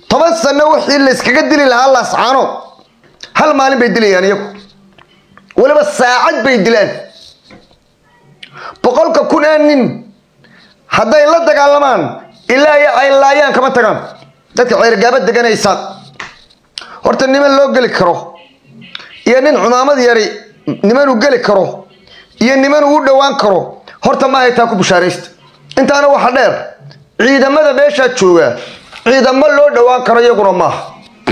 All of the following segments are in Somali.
toban sano wixii layskaga dili lahaa laascaanood hal maalin bay dilayaan iyagu weliba saacad bay dilaan boqolka kun ee nin hadday la dagaalamaan ilaa iyo ay laayaan kama tagaan dadka ceergaaba deganaysa horta niman loo geli karo iyo nin cumaamad yari nimanuu geli karo iyo niman uu dhowaan karo horta ma haytaa ku bushaaraysta intaana waxa dheer ciidamada meeshaa jooga ciidamo loo dhowaan karo iyaguna maaha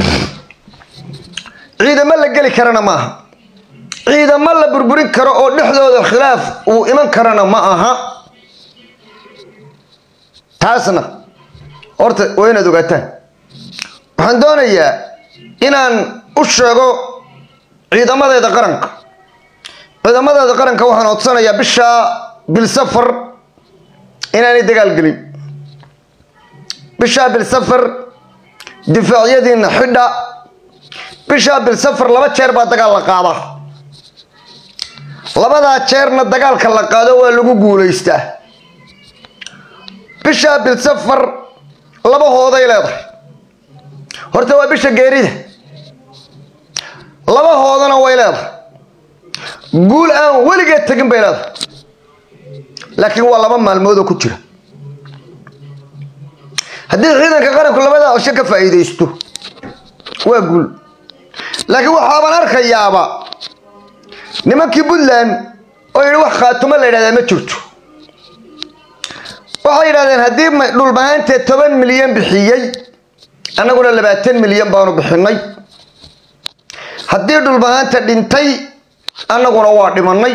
ciidamo la geli karana maaha ciidamo la burburin karo oo dhexdooda khilaaf uu iman karana ma aha taasna horta waa inaad ogaataan waxaan doonayaa inaan u sheego ciidamadeeda qaranka ciidamadeeda qaranka waxaan codsanayaa bishaa bilsafar inaanay dagaal gelin bishaa bilsafar difaacyadiina xidha bishaa bilsafar laba jeer baa dagaal la qaadaa labadaa jeerna dagaalka la qaado waa lagu guulaystaa bishaa bilsafar labahooday leedahay horta waa bisha geerida labahoodana way leedahay guul aan weligeed tegin bay leedahay laakiin waa laba maalmoodoo ku jira haddii ciidanka qaranku labadaa cisho ka faa'iidaysto waa guul laakiin waxaaban arkayaaba nimankii puntland oo yidhi wax khaatumo la yidhahdaa ma jirto waxay yidhahdeen haddii dhulbahaantee toban milyan bixiyey annaguna labaatan milyan baanu bixinay haddii dhulbahaanta dhintay annaguna waa dhimanay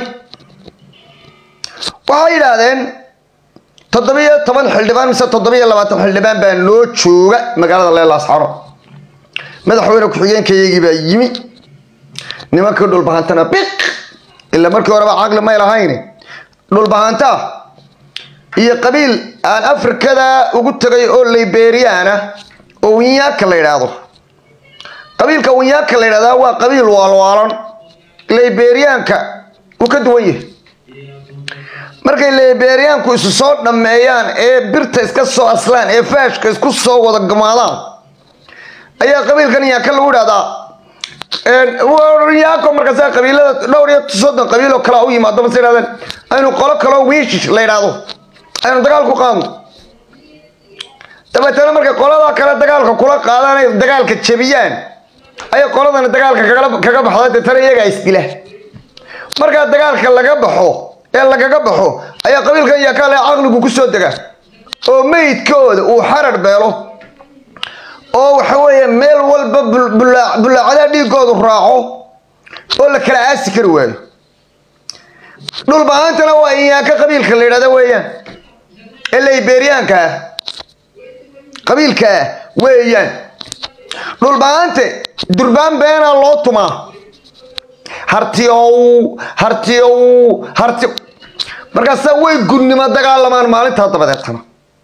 waxay yidhaahdeen toddobiyo toban xildhibaan mise toddobiyo labaatan xildhibaan baa noo jooga magaalada leelaascaro madaxweyne ku-xigeenkayagii baa yimi nimankii dhulbahantana biq ilaa markii horeba caqli may lahayn dhulbahanta iyo qabiil aan afrikada ugu tegay oo liberiana oo winyaaka la yidhaahdo qabiilka winyaaka la yidhahdaa waa qabiil waalwaalan liberianka uu ka duwan yahay markay liberianku isu soo dhammeeyaan ee birta iska soo aslaan ee faashka isku soo wada gamaadaan ayaa qabiilkan yaaka lagu idhahdaa yaako markaasa qabiilada dhowr iyo soddon qabiil oo kale u yimaado mase yidhahdeen aynu qolo kaloo wiishish la yidhaahdo aynu dagaal ku qaadno dabeetana markay qolada kale dagaalka kula qaadaan ay dagaalka jebiyaan ayay qoladani dagaalka kaga baxda deetana iyagaa isdila markaa dagaalka laga baxo ee lagaga baxo ayaa qabiilkan yaakaale caqligu ku soo dega oo meydkooda uu xarar beelo oo waxa weeye meel walba bullaacadaha dhiigoodu raaco oo la kala aasi kari waayo dhulbahaantana waa inyaaka qabiilka la yidhahda weeyaan ee liberianka ah qabiilka ah weeyaan dhulbahante durbaan beenaa loo tumaa hartiyow hartiyow harti markaasaa way gudnimo dagaalamaan maalintaa dabadeetana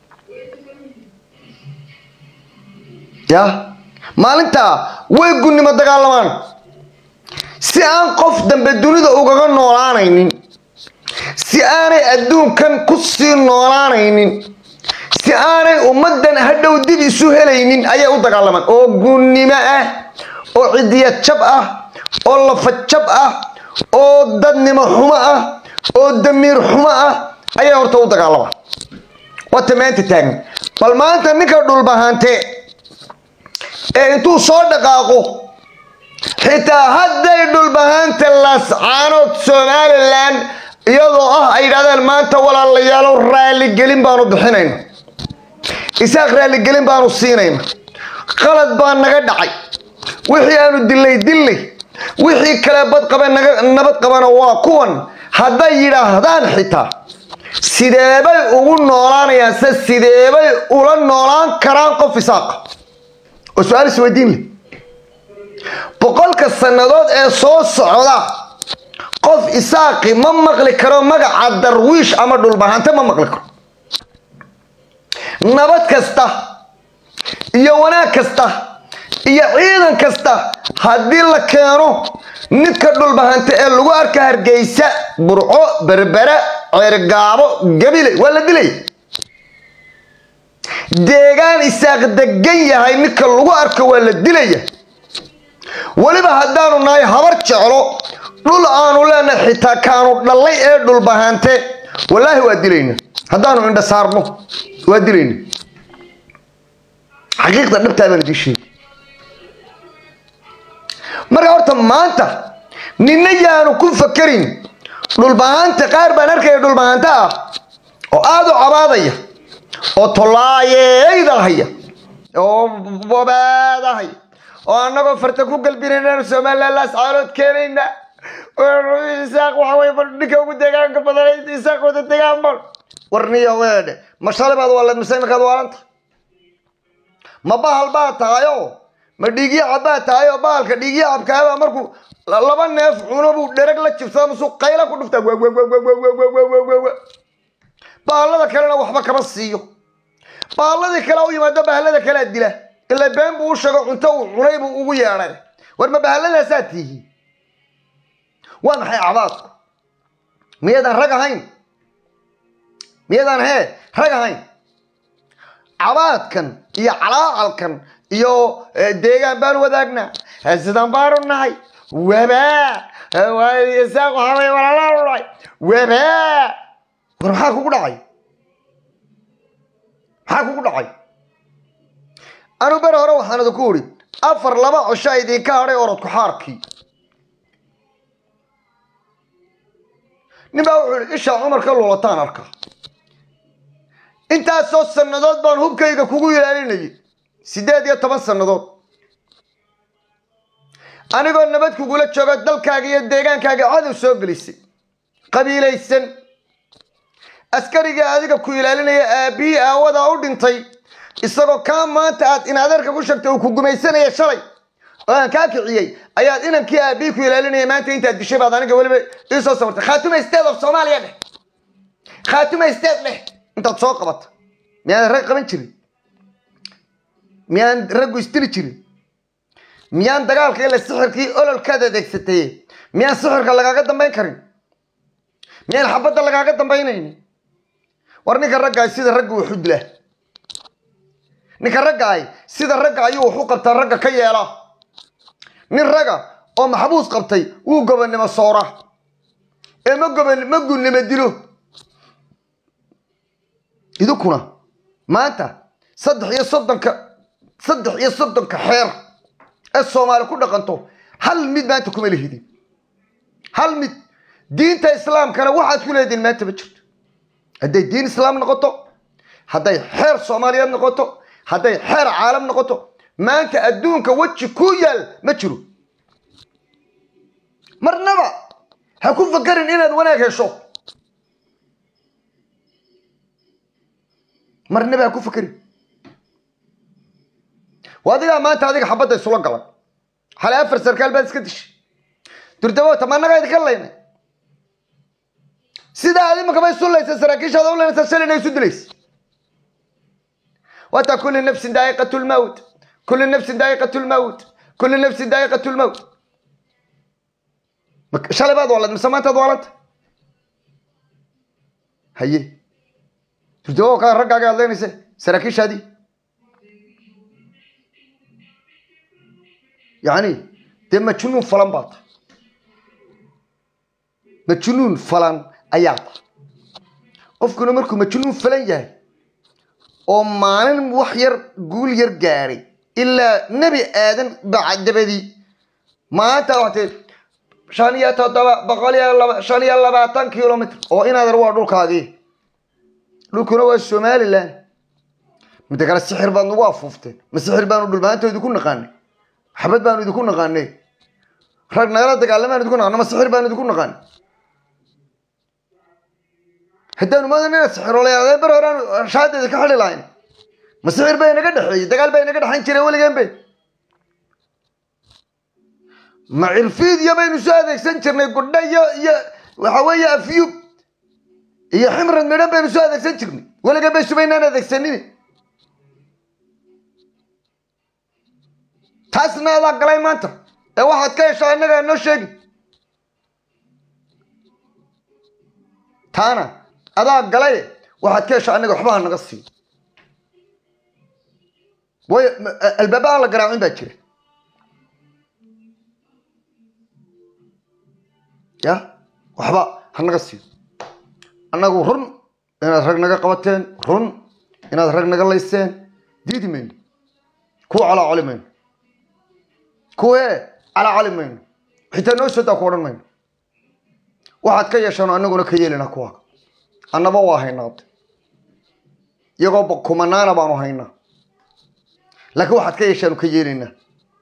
ya maalintaa way gunnimo dagaalamaan si aan qof dambe dunida ugaga noolaanaynin si aanay adduunkan ku sii noolaanaynin si aanay ummaddan hadhow dib isu helaynin ayay u dagaalamaan oo gunnimo ah oo cidiya jab ah oo lafa jab ah oo dadnimo xumo ah oo damiir xumo ah ayay horta u dagaalamaan wata maanta taagan bal maanta ninka dhulbahante ee intuu soo dhaqaaqo xitaa hadday dhulbahanta laascaanood somalilan iyadoo ah ay yidhahdeen maanta walaalayaalo raaligelin baanu bixinayna isaaq raaligelin baanu siinayna qalad baa naga dhacay wixii aanu dilay dillay wixii kale badqaba nabad qabana waa kuwan hadday yidhaahdaan xitaa sideebay ugu noolaanayaan se sideebay ula noolaan karaan qof isaaqa oo su-aal isweydiin leh boqolka sannadood ee soo socda qof isaaqi ma maqli karo magaca darwiish ama dhulbahante ma maqli karo nabad kasta iyo wanaag kasta iyo ciidan kasta haddii la keeno ninka dhulbahante ee lagu arka hargeysa burco berbere ceergaabo gabile waa la dilay deegaan isaaq degan yahay ninka lagu arko waa la dilaya weliba haddaanu nahay habar jeclo dhul aanu leenahay xitaa kaanu dhallay ee dhulbahante wallaahi waa dilayna haddaanu indha saarno waa dilayna xaqiiqda dhabtaa baan idiin sheegi marka horta maanta ninna yaanu ku fakerin dhulbahanta qaar baan arkaya dhulbahanta ah oo aada u cabaadaya oo tollaayeyda oo bobaadahaya oo annagoo farta ku galbinaynaanu somaliland laascaalood keenayna isaaq waxa wey bal ninka ugu deegaanka badan isaaq wada degaan bal warniyo weedhe ma shalay baad waaleed mise iminkaad waalanta ma bahal baad tahayo ma dhiigyaca baad tahay oo bahalka dhiigyacabkaaba markuu laba neef cuno buu dherag la jibsada musuu qayla ku dhuftaa bahallada kalena waxba kama siiyo bahalladii kale u yimaado bahallada kalea dila ila been buu u sheego cunto uu cunay buu ugu yeedhay war ma bahalladaasaa tihi waa maxay cabaadku miyaydaan rag ahayn miyaydaan hee rag ahayn cabaadkan iyo calaacalkan iyo deegaan baan wadaagnaa sidaan baanu nahay wabaa isaaq waxaa walaalaanu nahay wabaa war maxaa kugu dhacay maxaa kugu dhacay anu bere hore waxaan idinku idhi afar laba cosho idinka hadhay orodku xaarkii nin baa wuxuu ihi ishaa cumar ka luulataan arka intaasoo sannadood baan hubkayga kugu ilaalinayay siddeed iyo toban sannadood anigoo nabad kugula joogo dalkaaga iyo deegaankaaga cadow soo gelisay qabiilaysan askariga adiga ku ilaalinaya aabbihii aawadaa u dhintay isagoo kaa maanta aad in adeerka ku sheegtay uu ku gumaysanaya shalay oo aan kaa kiciyey ayaad inankii aabbihii ku ilaalinaya maanta intaad dishay baad aniga weliba ii soo sabartay khaatuma state of soomaaliya dheh khaatuma state dheh intaad soo qabata miyaan rag qaban jirin miyaan raggu isdili jirin miyaan dagaalka ila sixirkii ololkaad adeegsatay miyaan sixirka lagaaga dambayn karin miyaan xabadda lagaaga dambaynayni war ninka raggaay sida ragga wuxu dilaa ninka raggaay sida ragga ayuu wax u qabtaa ragga ka yeela nin ragga oo maxbuus qabtay wuu gobonnimo soora ee ma goban ma gunnimo dilo idinkuna maanta saddex iyo soddonka saddex iyo soddonka xeer ee soomaali ku dhaqanto hal mid maanta kuma lihidin hal mid diinta islaamkana waxaad ku leedihin maanta ma jirto hadday diin islaam noqoto hadday xeer soomaaliyeed noqoto hadday xeer caalam noqoto maanta adduunka weji ku yaal ma jiro marnaba ha ku fakarin inaad wanaag hesho marnaba ha ku fakarin waa adigaa maanta adiga xabadda isula galan xalay afar sarkaal baad iska dishay durdaboota ma annagaa idinka laynay sidaa ad imankaba isu laysa saraakiishaada u laynaysa shalayna isu dilaysa wata kulli nafsin daa'iqat lmawt kulli nafsin daa'iqat lmawt kulli nafsin daa'iqat lmawt shalay baad waalad mise maantaad waalanta haye durdabow kaa raggaaga aad leynaysa saraakiishaadii yani dee majnuun falan baa tahay majnuun falan ayaa tahay qofkuna markuu majnuun falan yahay oo maalin wax yar guul yar gaadhay ilaa nebi aadan bacdabadii maanta waxtee shan iyo toddoba boqol iyo laba shan iyo labaatan kilomitr oo inaadar waa dhulkaagii dhulkuna waa somalilan midda kale sixir baad nagu afuufteen ma sixir baanu dhulmaanta idinku naqaanay xabad baanu idinku naqaanay rag nagala dagaalamaan idinku naqaano ma sixir baanu idinku naqaanay haddaanu moodan inaad sixiroolayaadeen bar horeaanu shaadeeda ka xidhi lahayn ma sixir bay inaga dhexeeyey dagaal baa inaga dhexayn jiray weligeen be ma cirfiidya baynu soo adeegsan jirnay gudho iyo iyo waxa weeye afyub iyo ximrad midhan baynu soo adeegsan jirnay weligeen bay subaynaan adeegsanin taasna adaa galay maanta ee waxaad ka heshaa innagaa noo sheegi taana adaa galay waxaad ka heshaa annaga waxba ha naga sii waayo albaaba aan la garaacin baa jira ya waxba ha naga siiyo annagu run inaad rag naga qabateen run inaad rag naga layseen diidi mayno kuwa calaa coli mayno kuwe calaa coli mayno xitaa noo soodaa ku odhan mayno waxaad ka yeeshaan annaguna ka yeelina kuwaaga annaba waa haynaade iyagoo kumanaana baanu haynaa laakiin waxaad ka yeeshaanu ka yeelaynaa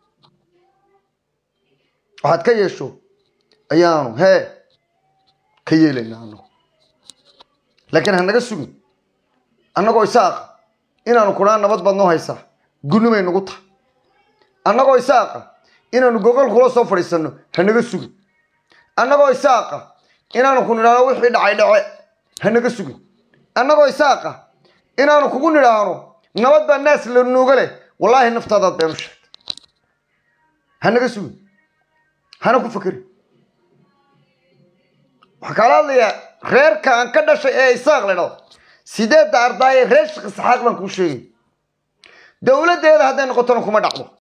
waxaad ka yeesho ayaanu hee ka yeelaynaa anagu laakiin ha naga sugin annagoo isaaqa inaanu kunaa nabad baad noo haysaa gunnimay nagu tahay annagoo isaaqa inaanu gogol kula soo fadhiisanno ha naga sugin annagoo isaaqa inaanu ku nidhaahno wixii dhacay dhace ha naga sugin annagoo isaaqa inaanu kugu nidhaahno nabad baa naas la nuuga leh wallaahi naftaadaad beenu sheegtay ha naga sugin hana ku fekerin waxaa kaala hadlayaa reerka aan ka dhashay ee isaaq la dhado sideedda ardaaye reer shaqi saxaaq baan kuu sheegay dowladdeeda hadday noqotona kuma dhacdo